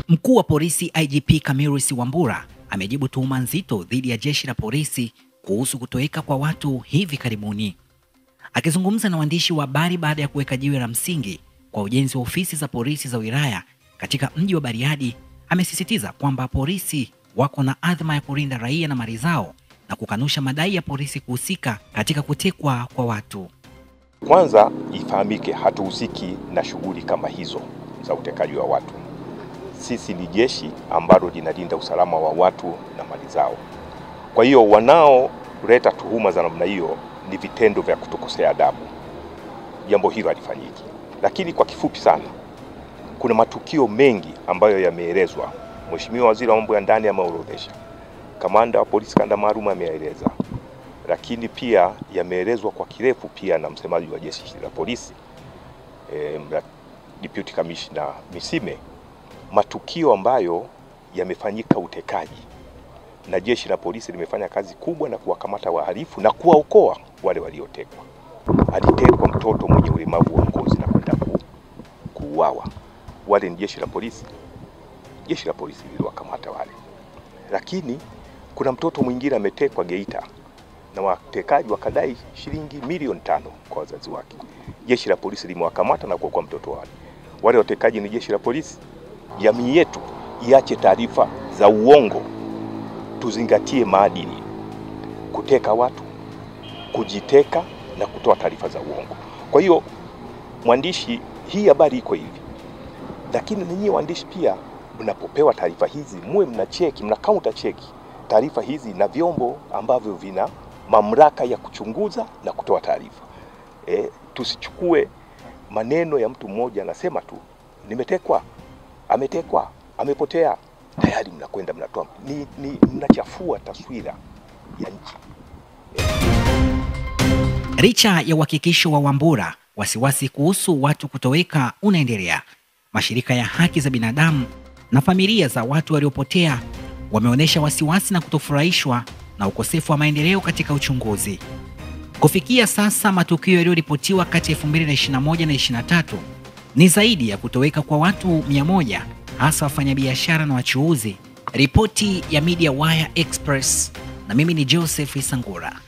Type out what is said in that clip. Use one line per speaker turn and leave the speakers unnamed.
Mkuu wa polisi IGP Camillus Wambura amejibu tuhuma nzito dhidi ya jeshi la polisi kuhusu kutoweka kwa watu hivi karibuni. Akizungumza na waandishi wa habari baada ya kuweka jiwe la msingi kwa ujenzi wa ofisi za polisi za wilaya katika mji wa Bariadi, amesisitiza kwamba polisi wako na adhma ya kulinda raia na mali zao na kukanusha madai ya polisi kuhusika katika kutekwa kwa watu.
Kwanza ifahamike, hatuhusiki na shughuli kama hizo za utekaji wa watu. Sisi ni jeshi ambalo linalinda usalama wa watu na mali zao. Kwa hiyo wanaoleta tuhuma za namna hiyo ni vitendo vya kutokosea adabu. Jambo hilo halifanyiki. Lakini kwa kifupi sana, kuna matukio mengi ambayo yameelezwa. Mheshimiwa Waziri wa Mambo ya Ndani ameorodhesha, kamanda wa polisi kanda maalum ameeleza, lakini pia yameelezwa kwa kirefu pia na msemaji wa jeshi la polisi e, Deputy Commissioner Misime, matukio ambayo yamefanyika utekaji, na jeshi la polisi limefanya kazi kubwa na kuwakamata wahalifu na kuwaokoa wale waliotekwa. Alitekwa mtoto mwenye ulemavu wa ngozi na kwenda kuuawa. Wale ni jeshi la polisi, jeshi la polisi liliwakamata wale. Lakini kuna mtoto mwingine ametekwa Geita na watekaji wakadai shilingi milioni tano kwa wazazi wake. Jeshi la polisi limewakamata na kuokoa mtoto wale. Wale watekaji ni jeshi la polisi. Jamii yetu iache taarifa za uongo, tuzingatie maadili. Kuteka watu, kujiteka na kutoa taarifa za uongo. Kwa hiyo mwandishi, hii habari iko hivi, lakini ninyi waandishi pia mnapopewa taarifa hizi muwe mna cheki, mna counter cheki taarifa hizi na vyombo ambavyo vina mamlaka ya kuchunguza na kutoa taarifa. E, tusichukue maneno ya mtu mmoja anasema tu nimetekwa, ametekwa, amepotea, tayari mnakwenda mnatoa, ni, ni mnachafua taswira ya nchi.
Licha ya uhakikisho wa Wambura, wasiwasi kuhusu watu kutoweka unaendelea. Mashirika ya haki za binadamu na familia za watu waliopotea wameonyesha wasiwasi na kutofurahishwa na ukosefu wa maendeleo katika uchunguzi. Kufikia sasa, matukio yaliyoripotiwa kati ya 2021 na 23 ni zaidi ya kutoweka kwa watu 100 hasa wafanyabiashara na wachuuzi. Ripoti ya Media Wire Express na mimi ni Joseph Isangura.